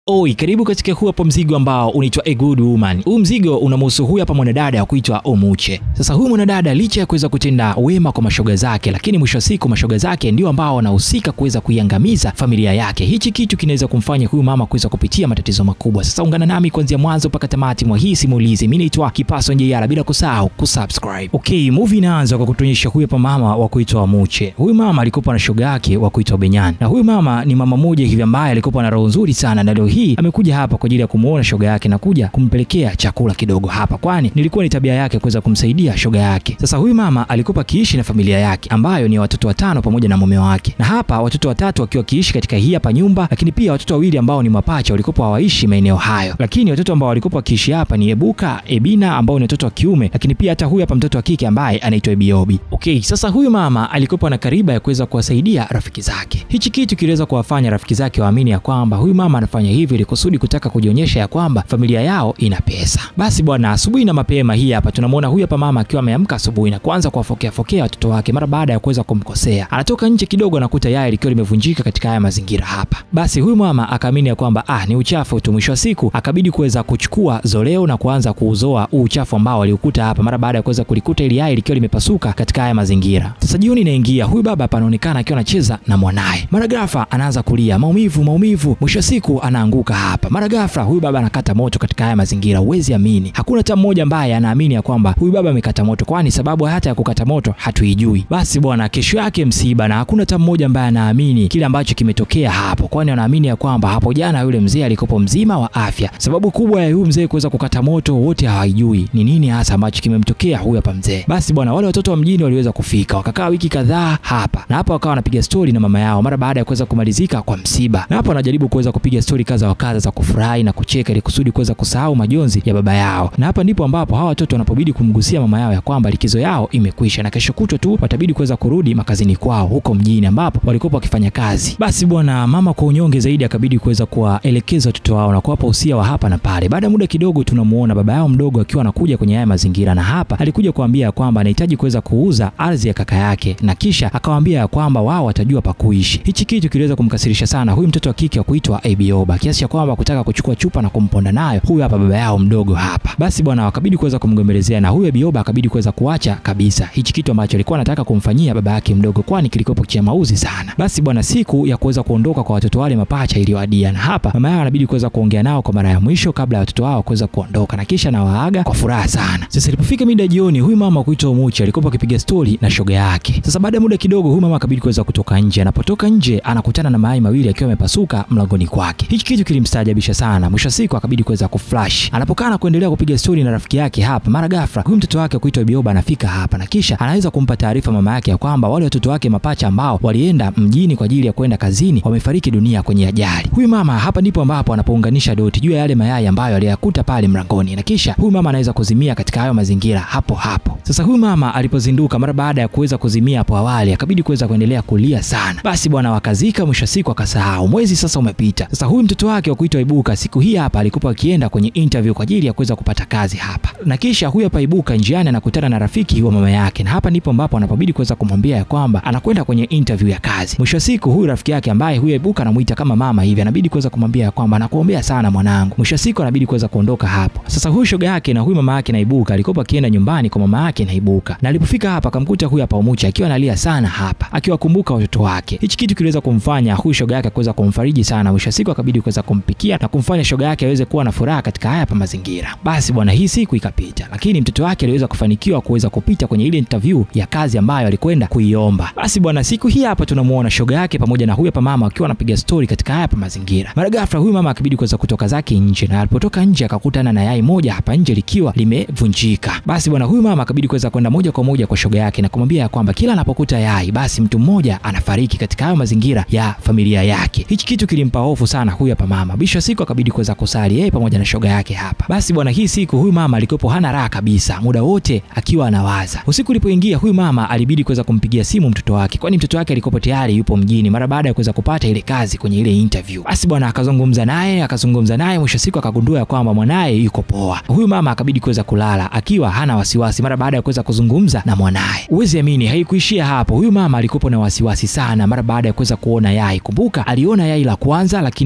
Oi, karibu katika huu hapo mzigo ambao unaitwa A Good Woman. Huu mzigo unamhusu huyu hapa mwanadada wa kuitwa Omuche. Sasa huyu mwanadada licha ya kuweza kutenda wema kwa mashoga zake, lakini mwisho wa siku mashoga zake ndio ambao wanahusika kuweza kuiangamiza familia yake. Hichi kitu kinaweza kumfanya huyu mama kuweza kupitia matatizo makubwa. Sasa ungana nami kuanzia mwanzo mpaka tamati mwa hii simulizi. Mimi naitwa Kipaso Njeyala, bila kusahau kusubscribe. Okay, movie inaanza kwa kutuonyesha huyu hapa mama wa kuitwa Omuche. Huyu mama alikuwa na shoga yake wa kuitwa Benyan, na huyu mama ni mama mmoja hivi ambaye alikuwa na roho nzuri sana, na leo hii amekuja hapa kwa ajili ya kumuona shoga yake na kuja kumpelekea chakula kidogo hapa, kwani nilikuwa ni tabia yake kuweza kumsaidia shoga yake. Sasa huyu mama alikuwa akiishi na familia yake ambayo ni watoto watano pamoja na mume wake, na hapa watoto watatu wakiwa wakiishi katika hii hapa nyumba, lakini pia watoto wawili ambao ni mapacha walikuwa hawaishi maeneo hayo, lakini watoto ambao walikuwa wakiishi hapa ni Ebuka, Ebina ambao ni watoto wa kiume, lakini pia hata huyu hapa mtoto wa kike ambaye anaitwa Ebiobi. Okay, sasa huyu mama alikuwa na kariba ya kuweza kuwasaidia rafiki zake. Hichi kitu kiliweza kuwafanya rafiki zake waamini ya kwamba huyu mama anafanya hivi ili kusudi kutaka kujionyesha ya kwamba familia yao ina pesa. Basi bwana, asubuhi na mapema hii hapa tunamwona huyu hapa mama akiwa ameamka asubuhi na kuanza kuwafokea fokea watoto wake mara baada ya kuweza kumkosea. Anatoka nje kidogo anakuta yai likiwa limevunjika katika haya mazingira hapa. Basi huyu mama akaamini ya kwamba ah, ni uchafu tu. Mwisho wa siku akabidi kuweza kuchukua zoleo na kuanza kuuzoa huu uchafu ambao aliukuta hapa mara baada ya kuweza kulikuta ili yai likiwa limepasuka katika haya mazingira. Sasa jioni inaingia, huyu baba hapa anaonekana akiwa anacheza na mwanaye. Mara ghafla anaanza kulia maumivu, maumivu. Mwisho wa siku anaanguka hapa. Mara ghafla huyu baba anakata moto katika haya mazingira. Huwezi amini, hakuna hata mmoja ambaye anaamini ya kwamba huyu baba amekata moto, kwani sababu hata ya kukata moto hatuijui. Basi bwana, kesho yake msiba, na hakuna hata mmoja ambaye anaamini kile ambacho kimetokea hapo, kwani wanaamini ya kwamba hapo jana yule mzee alikopo mzima wa afya. Sababu kubwa ya huyu mzee kuweza kukata moto, wote hawajui ni nini hasa ambacho kimemtokea huyu hapa mzee. Basi bwana, wale watoto wa mjini waliweza kufika, wakakaa wiki kadhaa hapa na hapa, wakawa wanapiga stori na mama yao mara baada ya kuweza kumalizika kwa msiba, na hapo wanajaribu kuweza kupiga stori kadha wa kadha za kufurahi na kucheka ili kusudi kuweza kusahau majonzi ya baba yao. Na hapa ndipo ambapo hawa watoto wanapobidi kumgusia mama yao ya kwamba likizo yao imekwisha na kesho kutwa tu watabidi kuweza kurudi makazini kwao huko mjini ambapo walikuwa wakifanya kazi. Basi bwana, mama kwa unyonge zaidi akabidi kuweza kuwaelekeza watoto wao na kuwapa usia wa hapa na pale. Baada ya muda kidogo, tunamuona baba yao mdogo akiwa anakuja kwenye haya mazingira, na hapa alikuja kuambia ya kwamba anahitaji kuweza kuuza ardhi ya kaka yake, na kisha akawaambia ya kwamba wao watajua pa kuishi. Hichi kitu kiliweza kumkasirisha sana huyu mtoto wa kike wa kuitwa Ebioba kiasi cha kwamba kutaka kuchukua chupa na kumponda nayo huyu hapa baba yao mdogo hapa. Basi bwana, wakabidi kuweza kumgombelezea na huyu Ebioba akabidi kuweza kuacha kabisa hichi kitu ambacho alikuwa anataka kumfanyia baba yake mdogo, kwani kilikopo cha mauzi sana. Basi bwana, siku ya kuweza kuondoka kwa watoto wale mapacha iliyoadia, na hapa mama yao anabidi kuweza kuongea nao kwa mara ya mwisho kabla ya watoto wao kuweza kuondoka, na kisha na waaga kwa furaha sana. Sasa ilipofika mida jioni, huyu mama kuitwa Omuche alikuwa akipiga stori na shoga yake. Sasa baada ya muda kidogo, huyu mama akabidi kuweza kutoka nje. Anapotoka nje, anakutana na mayai mawili akiwa yamepasuka mlangoni kwake. Hichi kitu kilimstaajabisha sana. Mwisho wa siku akabidi kuweza kuflash. Anapokaa na kuendelea kupiga stori na rafiki yake hapa, mara ghafla huyu mtoto wake kuitwa Bioba anafika hapa na kisha anaweza kumpa taarifa mama yake ya kwamba wale watoto wake mapacha ambao walienda mjini kwa ajili ya kwenda kazini wamefariki dunia kwenye ajali. Huyu mama hapa ndipo ambapo anapounganisha doti juu ya yale mayai ambayo aliyakuta pale mlangoni, na kisha huyu mama anaweza kuzimia katika hayo mazingira hapo hapo. Sasa huyu mama alipozinduka mara baada ya kuweza kuzimia hapo awali, akabidi kuweza kuendelea kulia sana. Basi bwana, wakazika. Mwisho siku akasahau. Mwezi sasa umepita. Sasa huyu mtoto wake wa kuitwa Ibuka siku hii hapa alikuwa akienda kwenye interview kwa ajili ya kuweza kupata kazi hapa, na kisha huyu hapa Ibuka njiani anakutana na rafiki wa mama yake, na hapa ndipo ambapo anapobidi kuweza kumwambia ya kwamba anakwenda kwenye interview ya kazi. Mwisho siku huyu rafiki yake ambaye huyu Ibuka anamuita kama mama hivi, anabidi kuweza kumwambia ya kwamba nakuombea sana mwanangu. Mwisho siku anabidi kuweza kuondoka hapo. Sasa huyu shoga yake na huyu mama yake na Ibuka alikuwa akienda nyumbani kwa mama yake na Ibuka, na alipofika hapa akamkuta huyu hapa Omuche akiwa analia sana hapa, akiwakumbuka watoto wake. Hichi kitu kiliweza kumfanya huyu shoga yake kuweza kumfariji sana. Mwisho siku akabidi kuweza kumpikia na kumfanya shoga yake aweze kuwa na furaha katika haya hapa mazingira. Basi bwana, hii siku ikapita, lakini mtoto wake aliweza kufanikiwa kuweza kupita kwenye ile interview ya kazi ambayo alikwenda kuiomba. Basi bwana, siku hii hapa tunamuona shoga yake pamoja na huyu hapa mama akiwa anapiga stori katika haya hapa mazingira. Mara ghafla huyu mama akibidi kuweza kutoka zake nje, na alipotoka nje akakutana na yai moja hapa nje likiwa limevunjika. Basi bwana, huyu mama akabidi kuweza kwenda moja kwa moja kwa shoga yake na kumwambia ya kwamba kila anapokuta yai basi mtu mmoja anafariki katika hayo mazingira ya familia yake. Hichi kitu kilimpa hofu sana huyu hapa mama. Bisho siku akabidi kuweza kusali yeye pamoja na shoga yake hapa. Basi bwana, hii siku huyu mama alikuwa hana raha kabisa, muda wote akiwa anawaza. Usiku ulipoingia, huyu mama alibidi kuweza kumpigia simu mtoto wake, kwani mtoto wake alikuwa tayari yupo mjini mara baada ya kuweza kupata ile kazi kwenye ile interview. Basi bwana, akazungumza naye akazungumza naye, mwisho siku akagundua ya kwamba mwanaye yuko poa. Huyu mama akabidi kuweza kulala akiwa hana wasiwasi mara baada ya kuweza kuzungumza na mwanaye. Uwezi amini, haikuishia hapo. Huyu mama alikuwa na wasiwasi sana mara baada ya kuweza kuona yai. Kumbuka aliona yai la kwanza, lakini mume wake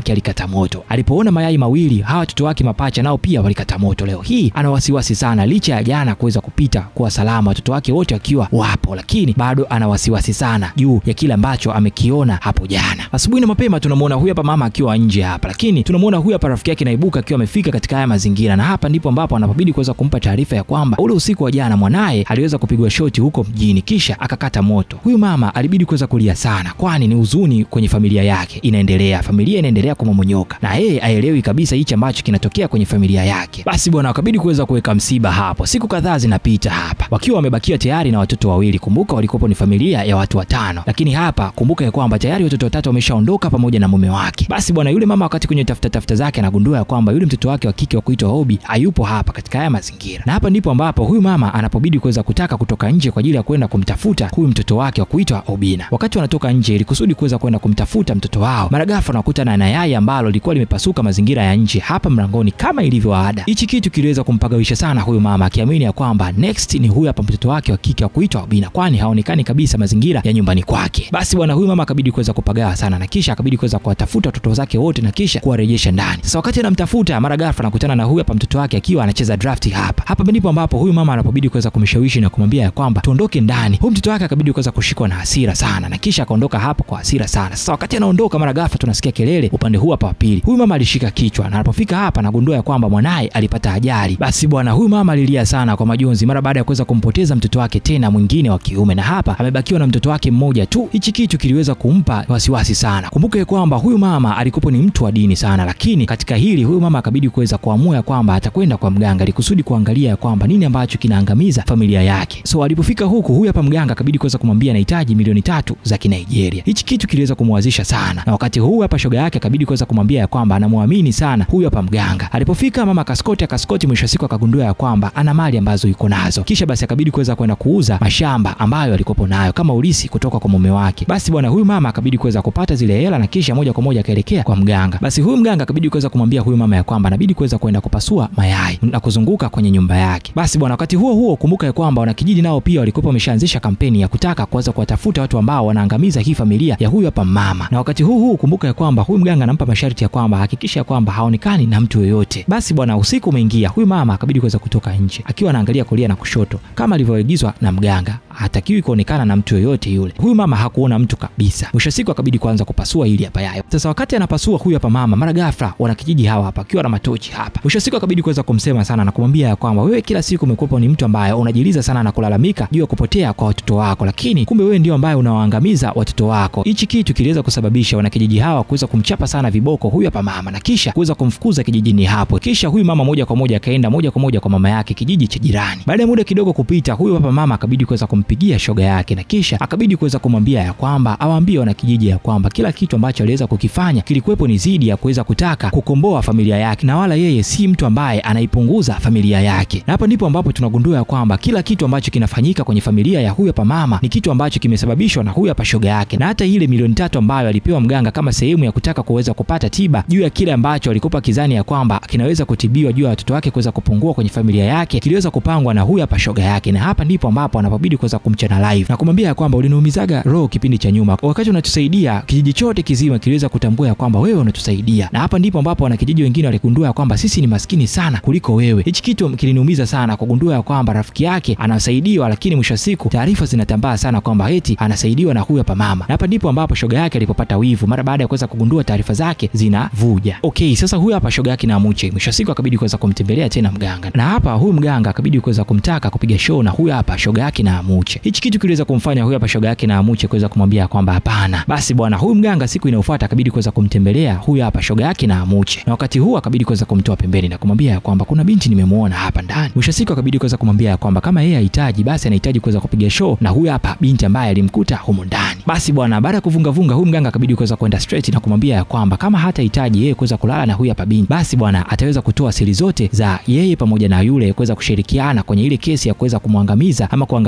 wake alikata moto. Alipoona mayai mawili, hawa watoto wake mapacha nao pia walikata moto. Leo hii ana wasiwasi sana, licha ya jana kuweza kupita kuwa salama, watoto wake wote wakiwa wapo, lakini bado ana wasiwasi sana juu ya kile ambacho amekiona hapo jana. Asubuhi na mapema tunamwona huyu hapa mama akiwa nje hapa, lakini tunamwona huyu hapa rafiki yake Naibuka akiwa amefika katika haya mazingira, na hapa ndipo ambapo anapobidi kuweza kumpa taarifa ya kwamba ule usiku wa jana mwanaye aliweza kupigwa shoti huko mjini kisha akakata moto. Huyu mama alibidi kuweza kulia sana, kwani ni huzuni kwenye familia yake inaendelea, familia inaendelea kumomonyoka na yeye aelewi kabisa hichi ambacho kinatokea kwenye familia yake. Basi bwana, wakabidi kuweza kuweka msiba hapo. Siku kadhaa zinapita hapa wakiwa wamebakiwa tayari na watoto wawili. Kumbuka walikopo ni familia ya watu watano, lakini hapa kumbuka ya kwamba tayari watoto watatu wameshaondoka pamoja na mume wake. Basi bwana, yule mama wakati kwenye tafuta tafuta zake anagundua ya kwamba yule mtoto wake wa kike wa kuitwa Obi hayupo hapa katika haya mazingira, na hapa ndipo ambapo huyu mama anapobidi kuweza kutaka kutoka nje kwa ajili ya kwenda kumtafuta huyu mtoto wake wa kuitwa Obina. Wakati wanatoka nje ili kusudi kuweza kwenda kumtafuta mtoto wao, mara ghafla wanakuta na yai ambalo lilikuwa limepasuka mazingira ya nje hapa mlangoni kama ilivyo ada. Hichi kitu kiliweza kumpagawisha sana huyu mama, akiamini ya kwamba next ni huyu hapa mtoto wake wa kike wa kuitwa Obina, kwani haonekani kabisa mazingira ya nyumbani kwake. Basi bwana, huyu mama akabidi kuweza kupagawa sana, na kisha akabidi kuweza kuwatafuta watoto zake wote na kisha kuwarejesha ndani. Sasa wakati anamtafuta, mara ghafla anakutana na huyu hapa mtoto wake akiwa anacheza draft hapa. Hapa ndipo ambapo huyu mama anapobidi kuweza kumshawishi na kumwambia ya kwamba tuondoke ndani. Huyu mtoto wake akabidi kuweza kushikwa na hasira sana, na kisha akaondoka hapo kwa hasira sana. Sasa wakati anaondoka, mara ghafla tunasikia kelele upande huu hapa wa pili. Huyu mama alishika kichwa, na anapofika hapa anagundua ya kwamba mwanaye alipata ajali. Basi bwana, huyu mama alilia sana kwa majonzi mara baada ya kuweza kumpoteza mtoto wake tena mwingine wa kiume, na hapa amebakiwa na mtoto wake mmoja tu. Hichi kitu kiliweza kumpa wasiwasi sana. Kumbuke kwamba huyu mama alikuwa ni mtu wa dini sana, lakini katika hili huyu mama akabidi kuweza kuamua ya kwamba atakwenda kwa mganga ili kusudi kuangalia ya kwamba nini ambacho kinaangamiza familia yake. So alipofika huku, huyu hapa mganga akabidi kuweza kumwambia anahitaji milioni tatu za Kinigeria. Hichi kitu kiliweza kumwazisha sana, na wakati huu hapa shoga yake akabidi kuweza kumwambia ya kwamba anamwamini sana huyu hapa mganga. Alipofika mama kaskoti akaskoti, mwisho siku akagundua ya kwamba ana mali ambazo yuko nazo, kisha basi akabidi kuweza kwenda kuuza mashamba ambayo alikopo nayo kama ulisi kutoka kwa mume wake. Basi bwana, huyu mama akabidi kuweza kupata zile hela na kisha moja kwa moja akaelekea kwa mganga. Basi huyu mganga akabidi kuweza kumwambia huyu mama ya kwamba anabidi kuweza kwenda kupasua mayai na kuzunguka kwenye nyumba yake. Basi bwana, wakati huo huo kumbuka ya kwamba wanakijiji nao pia walikuwa wameshaanzisha kampeni ya kutaka kuweza kuwatafuta watu ambao wanaangamiza hii familia ya huyu hapa mama, na wakati huu huu kumbuka ya kwamba huyu mganga anampa masharti ya kwamba hakikisha ya kwamba haonekani na mtu yoyote. Basi bwana, usiku umeingia, huyu mama akabidi kuweza kutoka nje akiwa anaangalia kulia na kushoto kama alivyoagizwa na mganga hatakiwi kuonekana na mtu yoyote yule. Huyu mama hakuona mtu kabisa. Mwisho siku akabidi kuanza kupasua ili hapa yayo. Sasa wakati anapasua huyu hapa mama, mara ghafla wanakijiji hawa hapa akiwa na matochi hapa. Mwisho siku akabidi kuweza kumsema sana na kumwambia ya kwamba wewe kila siku umekuwa ni mtu ambaye unajiliza sana na kulalamika juu ya kupotea kwa watoto wako, lakini kumbe wewe ndio ambaye unawaangamiza watoto wako. Hichi kitu kiliweza kusababisha wanakijiji hawa kuweza kumchapa sana viboko huyu hapa mama na kisha kuweza kumfukuza kijijini hapo. Kisha huyu mama moja kwa moja akaenda moja kwa moja kwa mama yake kijiji cha jirani. Baada ya muda kidogo kupita, huyu hapa mama akabidi kuweza kumpigia shoga yake na kisha akabidi kuweza kumwambia ya kwamba awaambie wanakijiji ya kwamba kila kitu ambacho aliweza kukifanya kilikuwepo ni zidi ya kuweza kutaka kukomboa familia yake, na wala yeye si mtu ambaye anaipunguza familia yake. Na hapa ndipo ambapo tunagundua ya kwamba kila kitu ambacho kinafanyika kwenye familia ya huyu hapa mama ni kitu ambacho kimesababishwa na huyu hapa shoga yake, na hata ile milioni tatu ambayo alipewa mganga kama sehemu ya kutaka kuweza kupata tiba juu ya kile ambacho alikopa kizani ya kwamba kinaweza kutibiwa juu ya watoto wake kuweza kupungua kwenye familia yake, kiliweza kupangwa na huyu hapa shoga yake, na hapa ndipo ambapo anapobidi kuweza kumchana live na kumwambia ya kwamba uliniumizaga roho kipindi cha nyuma, wakati unatusaidia kijiji chote kizima kiliweza kutambua ya kwamba wewe unatusaidia, na hapa ndipo ambapo wanakijiji wengine waligundua ya kwamba sisi ni maskini sana kuliko wewe. Hichi kitu kiliniumiza sana kugundua ya kwamba rafiki yake anasaidiwa, lakini mwisho wa siku taarifa zinatambaa sana kwamba eti anasaidiwa na huyu hapa mama, na hapa ndipo ambapo shoga yake alipopata wivu mara baada ya kuweza kugundua taarifa zake zinavuja. Okay, sasa huyu hapa shoga yake na Amuche mwisho wa siku akabidi kuweza kumtembelea tena mganga, na hapa huyu mganga akabidi kuweza kumtaka kupiga show na huyu hapa shoga yake na Amuche. Hichi kitu kiliweza kumfanya huyu hapa shoga yake na Amuche kuweza kumwambia kwamba hapana. Basi bwana, huyu mganga siku inayofuata akabidi kuweza kumtembelea huyu hapa shoga yake na Amuche, na wakati huu akabidi kuweza kumtoa pembeni na kumwambia kwamba kuna binti nimemuona hapa ndani. Mwisho siku akabidi kuweza kumwambia kwamba kama yeye hahitaji basi anahitaji kuweza kupiga show na huyu hapa binti ambaye alimkuta humo ndani. Basi bwana, baada ya kuvunga vunga, huyu mganga akabidi kuweza kwenda straight na kumwambia kwamba kama hatahitaji yeye kuweza kulala na huyu hapa binti, basi bwana ataweza kutoa siri zote za yeye pamoja na yule kuweza kushirikiana kwenye ile kesi ya kuweza kumwangamiza ama kuangamiza familia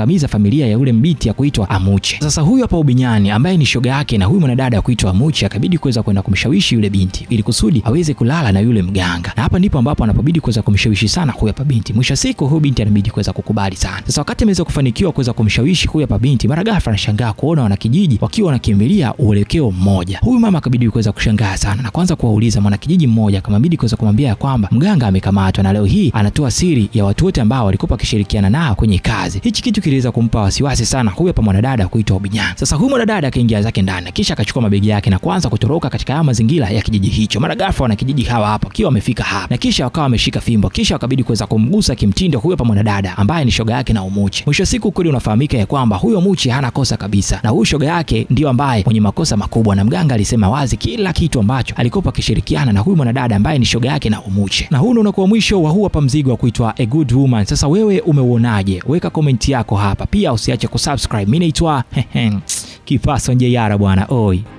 familia ya ule mbiti ya kuitwa Amuche. Sasa huyu hapa Ubinyani ambaye ni shoga yake na huyu mwanadada ya kuitwa Amuche akabidi kuweza kwenda kumshawishi yule binti ili kusudi aweze kulala na yule mganga, na hapa ndipo ambapo anapobidi kuweza kumshawishi sana huyu hapa binti. Mwisho wa siku huyu binti anabidi kuweza kukubali sana. Sasa wakati ameweza kufanikiwa kuweza kumshawishi huyu hapa binti, mara ghafla anashangaa kuona wanakijiji wakiwa wanakimbilia uelekeo mmoja. Huyu mama akabidi kuweza kushangaa sana na kwanza kuwauliza mwanakijiji mmoja, akamabidi kuweza kumwambia kwamba mganga amekamatwa na leo hii anatoa siri ya watu wote ambao walikuwa wakishirikiana nao kwenye kazi. Hichi kitu kiliweza kumpa wasiwasi sana huyu hapa mwanadada kuitwa Obinyang. Sasa huyu mwanadada akaingia zake ndani, kisha akachukua mabegi yake na kuanza kutoroka katika haya mazingira ya kijiji hicho. Mara ghafla wanakijiji hawa hapa akiwa wamefika hapa, na kisha wakawa wameshika fimbo, kisha wakabidi kuweza kumgusa kimtindo huyu hapa mwanadada ambaye ni shoga yake na Umuche. Mwisho wa siku kweli unafahamika ya kwamba huyo Muche hana kosa kabisa, na huyu shoga yake ndio ambaye mwenye makosa makubwa, na mganga alisema wazi kila kitu ambacho alikopa akishirikiana na huyu mwanadada ambaye ni shoga yake na Umuche. Na huu ndio unakuwa mwisho wa huu hapa mzigo wa kuitwa A Good Woman. Sasa wewe umeuonaje? Weka komenti yako hapa, pia usiache kusubscribe. Mimi naitwa Kifaso Njeyara bwana oi.